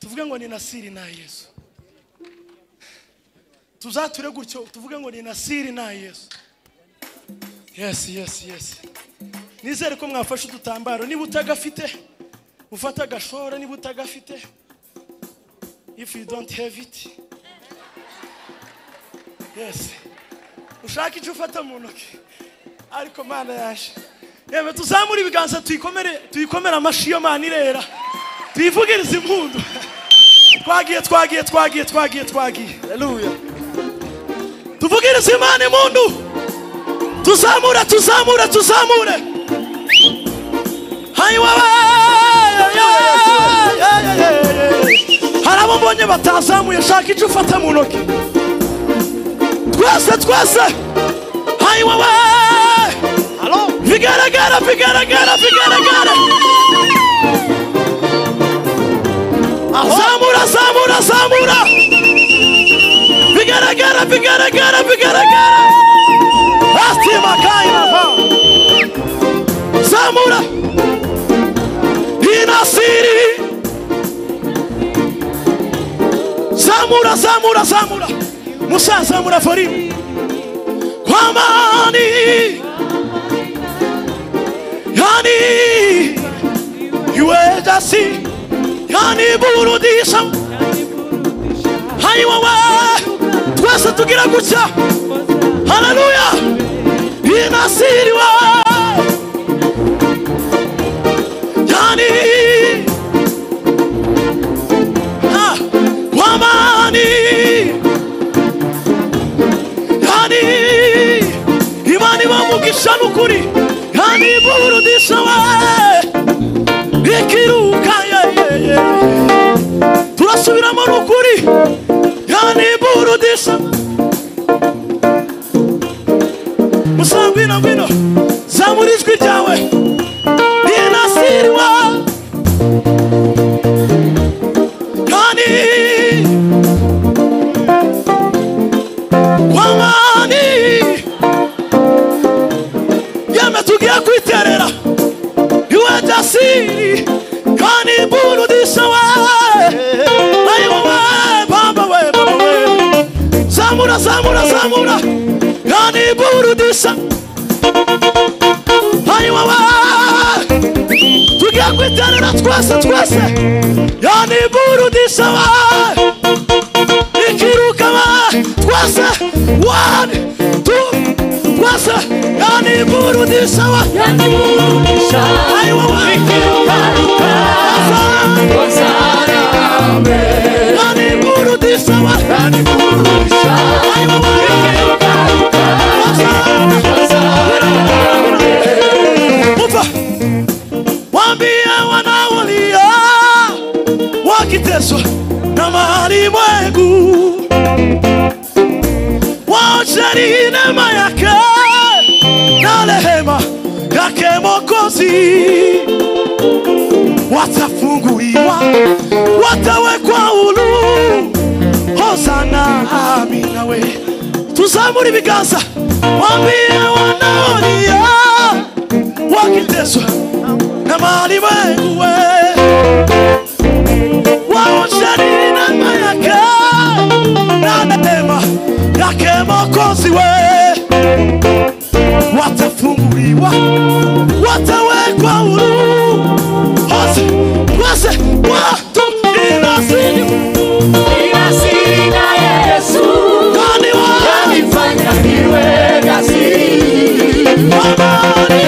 tuvuge ngo ni nasiri na yesu tuzature gutyo tuvuge ngo ni nasiri na yesu yesi yesi yesi nizere ko mwafashe udutambaro niba utagafite ufate agashora niba utagafite if you don't have it yesi ushaka icyo ufata mu ntoki ariko mana yaje yewe tuzamure ibiganza tuyikomere tuyikomere amashi iyo mana irera tuyivugirize impundu twagiye twagiye twagiye twagiye twagiye haleluya tuvugirize imana impundu tuzamure tuzamure tuzamure hanyuma hari abo mbonye batazamuye shaka icyo ufata mu ntoki twese twese hanyuma bigaragara bigaragara bigaragara zamura zamura zamura bigaragara bigaragara bigaragara asitima kaina pa zamura inasiri zamura zamura zamura musa zamura forimu kwamani yani yuedasi yani burudisha hayiwawe twese tugira gutya haleluya inasiriwe yani ah, kwamani yani imana iba mugisha n'ukuri yani burudisha we ikiruka ye, ye, ye. turasubiramo n'ukuri yani burudisha musanga ngwino ngwino zamura ijwi ryawe rinasirwa yani kwamani yeme tugiye kwiterera iwe jasiri kandi burudisha we ayi wowe baba we baba we zamura zamura zamura kandi burudisha ayi wowe tugiye kwiterera twese twese yani burudisha we ikiruka ba twese one two twese yani burudisha wa yani burudisha ayi wowe ikiruka yani burudisha wa yani burudisha ayi wowe ikiruka Ufa wambia wanaolia wakiteswa na mali mwengu waocheni neema yake na rehema yake Mwokozi, watafunguliwa, watawekwa huru. Hosana, amina we, tuzamure ibiganza, wambie wanaolia wakiteswa na mali mwengu we waosharina yake na neema yake Mwokozi we, watafunguliwa, watawekwa huru, hose wese watu inasini kwani wa amani,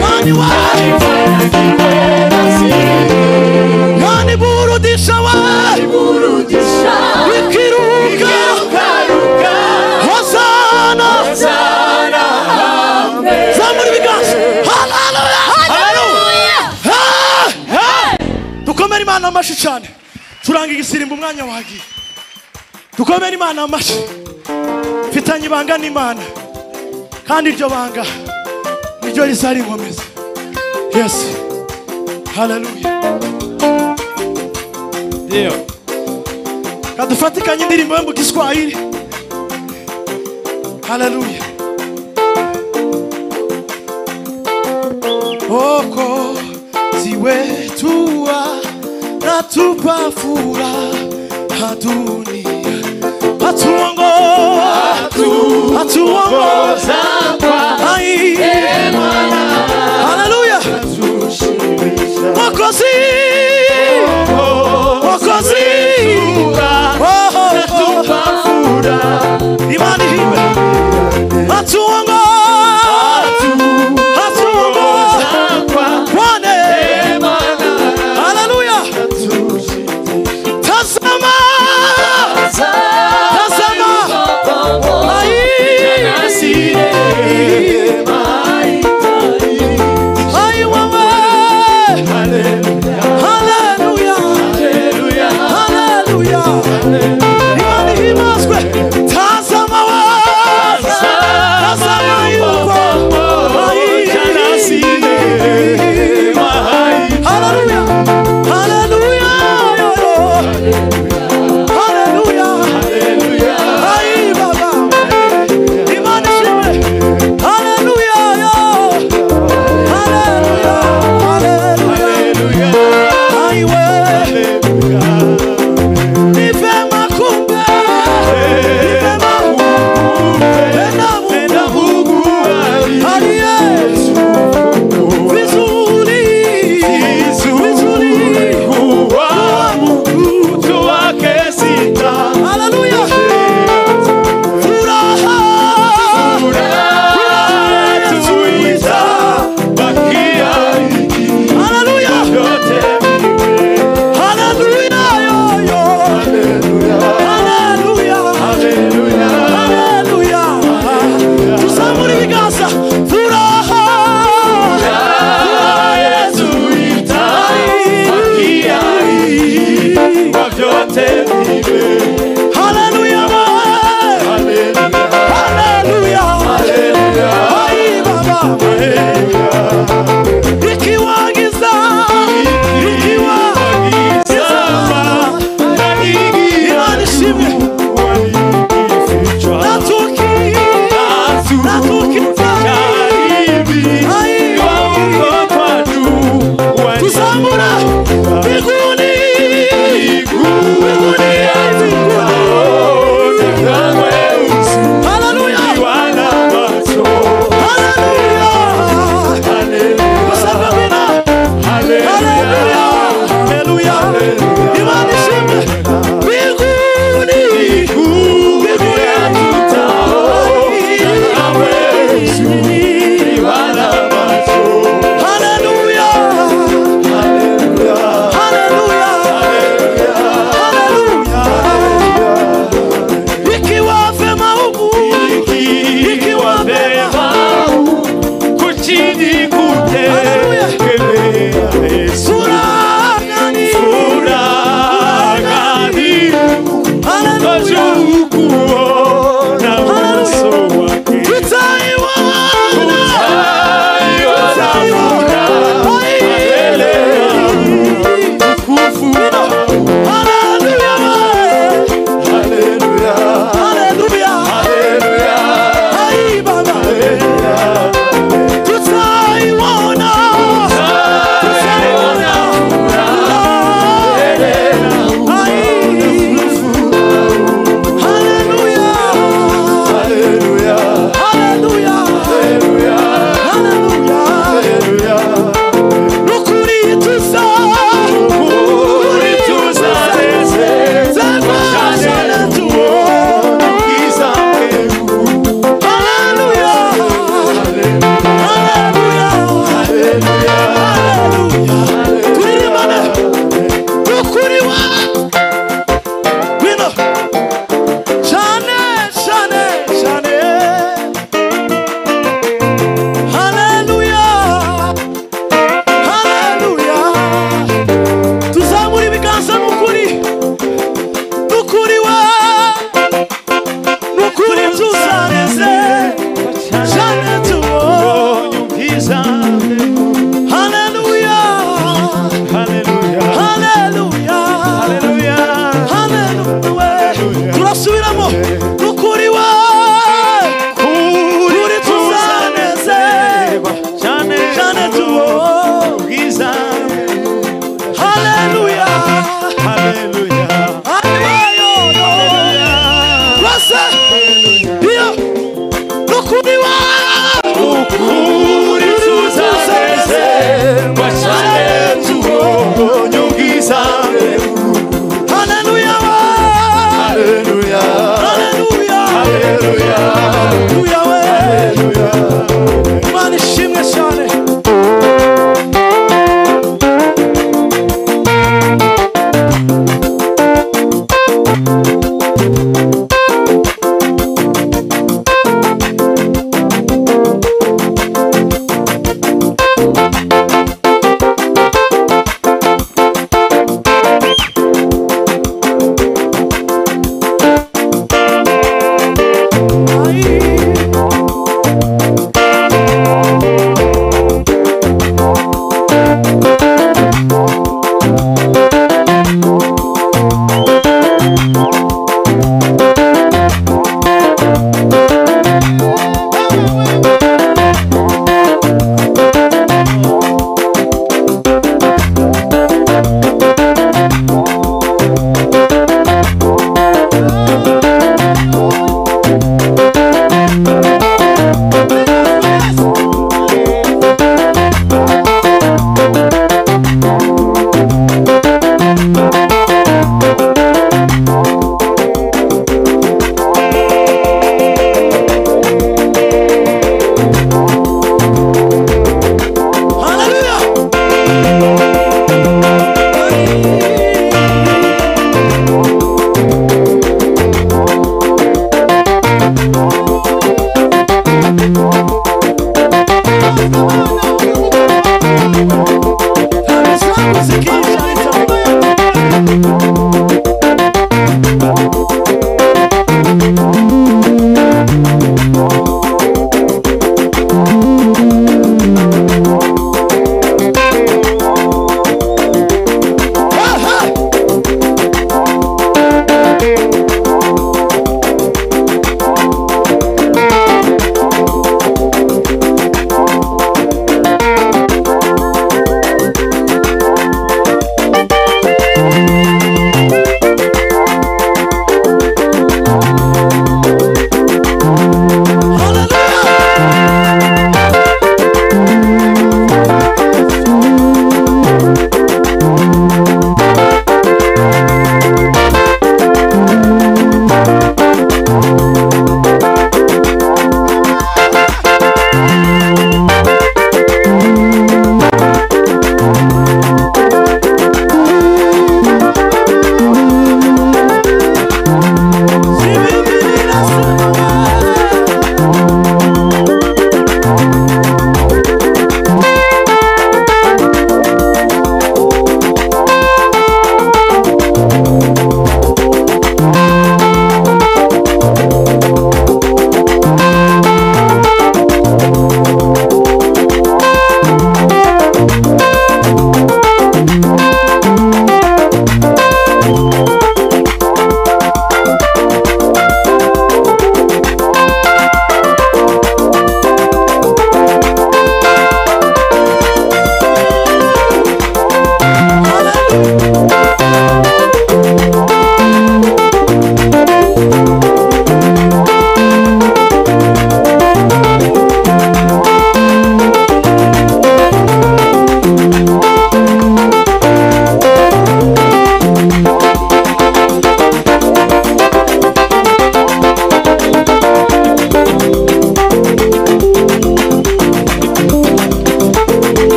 kwani wa yani burudisha wa ikiruka hosana zamura ibiganza haleluya haleluya Hey! dukomere imana amashyi cyane turanga igisirimba umwanya wagiye dukomere imana amashyi mfitanye ibanga n'imana kandi iryo banga niryo rizarikomeza yesu haleluya Ndio. kadufatikanye indirimbo yo mu giswahili haleluya wokozi wetuwa natupafura hadunia atuongo atuongoza kwa